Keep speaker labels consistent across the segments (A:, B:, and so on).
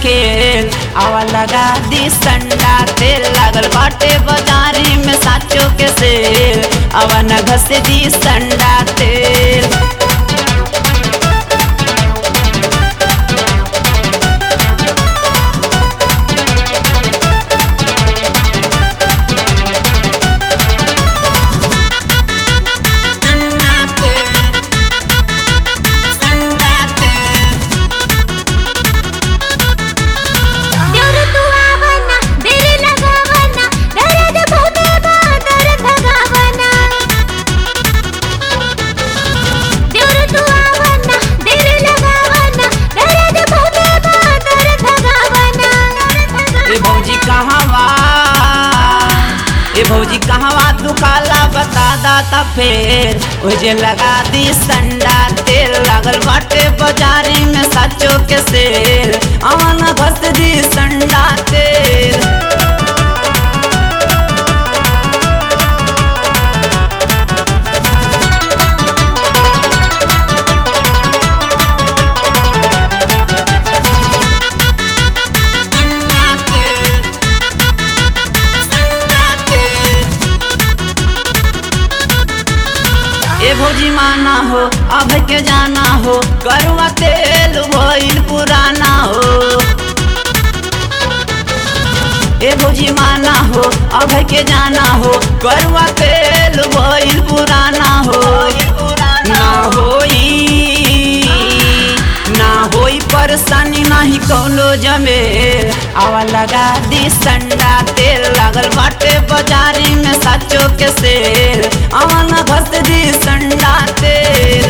A: खेल आवा लगा दी संडा तेल लागल बाटे बाजारी में साचो के सेल आवा न घस दी संडा तेल
B: देवर तू आवना देर लगावना दर्द बहुते बा दर्द भगावना देवर तू आवना देर लगावना दर्द बहुते बा दर्द भगावना
A: ए भौजी कहवा ए भौजी कहवा दुकाला बता दाता फेर ओ जे लगा दी संडा तेल लागल बाटे बाजारी में साचो के सेल आवन घस दी संडा तेल ए भौजी माना हो अब के जाना हो करुआ तेल भइल पुराना हो ए भौजी माना हो अब के जाना हो करुआ तेल भइल पुराना हो ना होई ना होई परेशानी नाही कौनो जमेल आवा लगा दी संडा तेल लागल बाटे बाजारी में साचो के सेल आवा न घस दी संडा तेल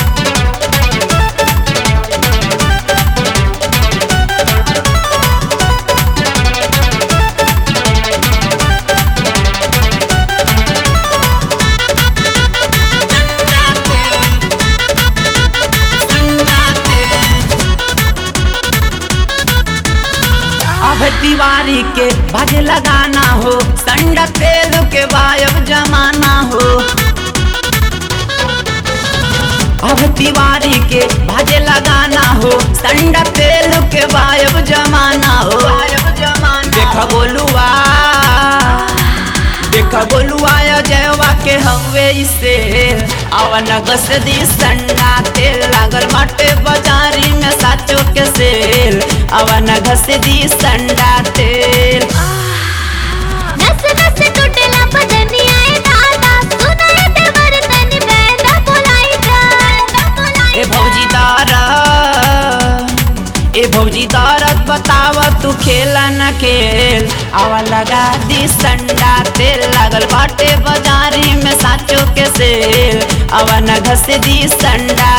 A: अब दीवारी के भज लगाना हो संडा तेल के वायब जमाना हो अब दीवारी के भज लगाना हो संडा तेल के वायब जमाना हो देख बोलुआ देख बोलुआ जयवा के हवे इसे अवन गस दी संडा तेल लागल बाटे बाजारी में साचो के सेल अवन घस दी संडा तेल
B: नस नस टूटला बदनिया ए दादा सुनाए देवर तनी बैना बोलाई जा
A: ए भौजी दारद ए भौजी दारद बताव तू खेला न खेल आवा लगा दी संडा तेल लागल बाटे बाजारी में साचो के सेल आवा न घस दी संडा